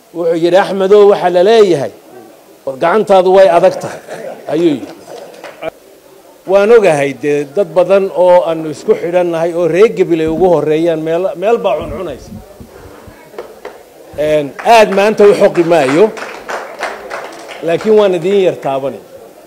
wuxuu yidhi axmedow waxaa la leeyahay war gacantaadu way adag tahay ayuu yidhi waan ogahay dee dad badan oo aanu isku xidhannahay oo reer gebilay ugu horeeyaan meel meel baa cuncunaysa aad maanta u xoqi maayo laakiin waan idiin yar taabanay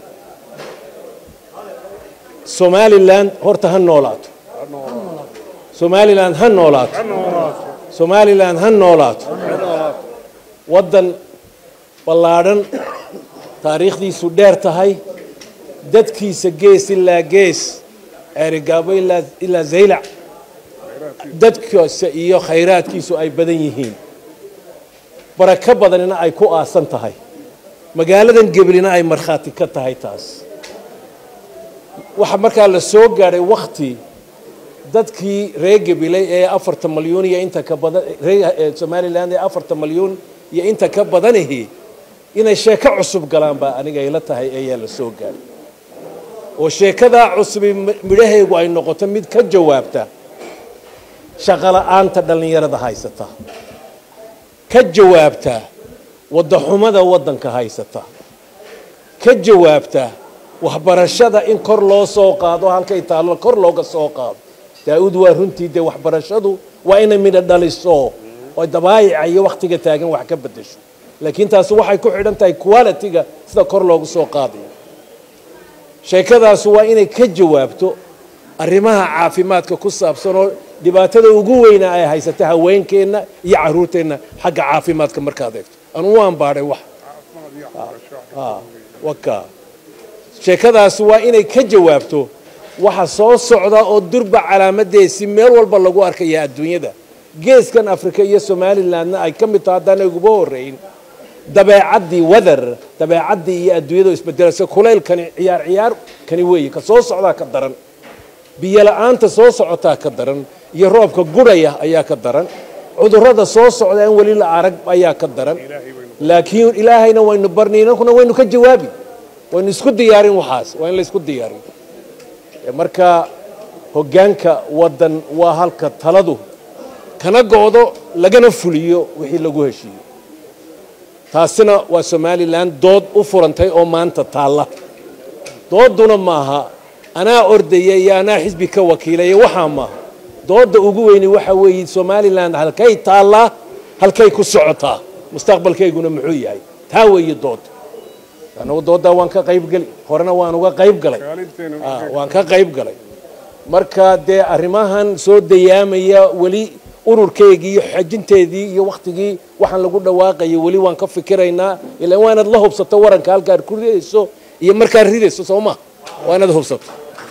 somalilan horta ha noolaato somalilan ha noolaato somalilan ha noolaato waddan ballaadhan taariikhdiisu dheer tahay dadkiisa gees ilaa gees ceerigaabo ilaa zaylac dadkiisa iyo khayraadkiisu ay badan yihiin barako badanina ay ku aasan tahay magaaladan geblina ay markhaati ka tahay taas waxaa markaa la soo gaadhay wakti dadkii reer gebilay ee afarta malyuun iyo inta ka badan reer somalilan ee afarta malyuun iyo inta ka badanihi inay sheeko cusub galaan baa aniga ila tahay ayaa la soo gaadhay oo sheekadaa cusubi midhahaygu ay noqoto mid ka jawaabta shaqola'aanta dhallinyarada haysata ka jawaabta waddaxumada waddanka haysata ka jawaabta waxbarashada in kor loo soo qaado halkay taallo kor looga soo qaado daa-uud waa runtii dee waxbarashadu waa inay midho dhaliso oo dabaayica iyo wakhtiga taagan wax ka beddesho laakiin taasi waxay ku xidhan tahay quality-ga sida kor loogu soo qaadayo sheekadaasi waa inay ka jawaabto arrimaha caafimaadka ku saabsan oo dhibaatada ugu weyna ay haysata haweenkeenna iyo caruurteenna xagga caafimaadka markaad eegto anuu waan baadhay wax waka sheekadaasi waa inay ka jawaabto waxa soo socda oo durba calaamadeesi meel walba lagu arkaya adduunyada geeskan africa iyo somalilandna ay ka mid taho haddaan uguba horeyn dabeecaddii weather dabeecaddii iyo adduunyada isbedelaysa kulaylkani ciyaar ciyaar kani weeye ka soo socdaa ka daran biyo la-aanta soo socotaa ka daran iyo roobka gurhaya ayaa ka daran cudurrada soo socda aan weli la arag ayaa ka daran laakiin ilaahayna waynu barnay inankuna waynu ka jawaabi waynu isku diyaarin waxaas waa in la isku diyaarin marka hoggaanka waddan waa halka taladu kana go-do lagana fuliyo wixii lagu heshiiyo taasina waa somalilan dood u furantay oo maanta taalla dooduna maaha anaa ordaya iyo anaa xisbi ka wakiilaya waxaa maaha doodda ugu weyni waxa weeye somalilan halkay taallaa halkay ku socotaa mustaqbalkayguna muxuu yahay taa weeye dood anagu dooddaa waan ka qayb geli horena waan uga qayb galay waan ka qayb galay marka dee arrimahan soo dayaamaya weli ururkeygii iyo xajinteedii iyo wakhtigii waxaan lagu dhawaaqaya weli waan ka fikiraynaa ilaa waa inaad la hubsato waranka halkaad ku ridayso iyo markaad ridayso soo ma waa inaad hubsato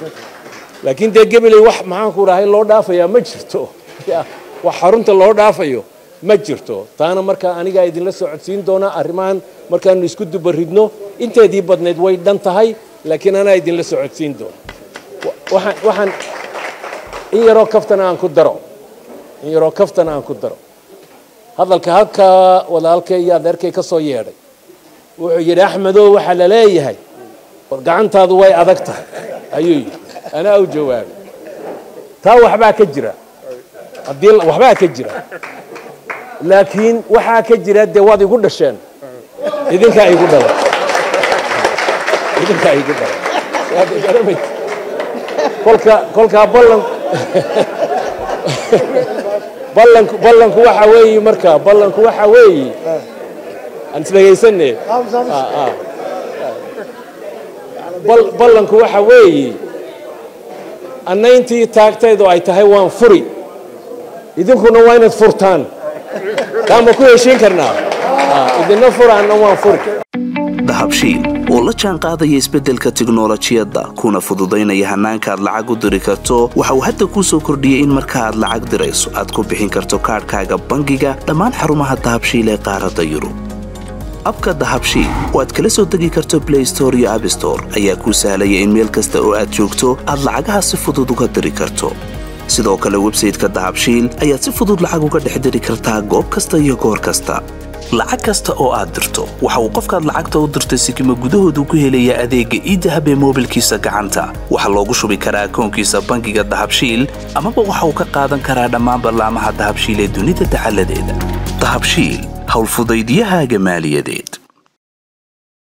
laakiin dee gebeley wax maxaanku dhahay loo dhaafayaa ma jirto wax xarunta loo dhaafayo ma jirto taana markaa anigaa idinla socodsiin doonaa arrimahan markaanu isku dubaridno inteedii badnayd way dhan tahay laakiin anaa idinla socodsiin doona waxaan waxaan in yaroo kaftana aan ku daro in yaroo kaftana aan ku daro hadalka halkaa walaalkay iyo adeerkay ka soo yeedhay wuxuu yidhi axmedow waxaa la leeyahay war gacantaadu way adag tahay ayuu yidhi anaa u jawaabay taa waxbaa ka jira haddii waxbaa ka jira laakiin waxaa ka jira dee waad igu dhasheen idinkaa igu dhalay idinkaa igu dhalay waad garanay kolka kolkaa ballan ballanku ballanku waxa weeye marka ballanku waxa weeye aan isdhegaysane ballanku waxa weeye annayntii taagtaydu ay tahay waan furi idinkuna waa inaad furtaan kaama ku heshiin karnaa idina furaanna waan furi dahabshiil oo la jaan qaadaya isbeddelka tiknolojiyadda kuna fududaynaya hannaanka aad lacag u diri karto waxa uu hadda kuu soo kordhiyey in marka aad lacag dirayso aad ku bixin karto kaadhkaaga bangiga dhammaan xarumaha dahabshiil ee qaaradda yurub abka dahabshiil oo aad kala soo degi karto blay store iyo abstore ayaa kuu sahlaya in meel kasta oo aad joogto aad lacagaha si fudud uga diri karto sidoo kale websayteka dahabshiil ayaad si fudud lacag uga dhex diri kartaa goob kasta iyo goor kasta lacag kasta oo aad dirto waxa uu qofkaad lacagta u dirtay sikima gudahoodu ku helayaa adeegga iidahab ee moobilkiisa gacanta waxaa loogu shubi karaa akoonkiisa bangiga dahabshiil amaba waxa uu ka qaadan karaa dhammaan ballaamaha dahabshiil ee dunida dacaladeeda dahabshiil howlfudaydiyahaaga maaliyadeed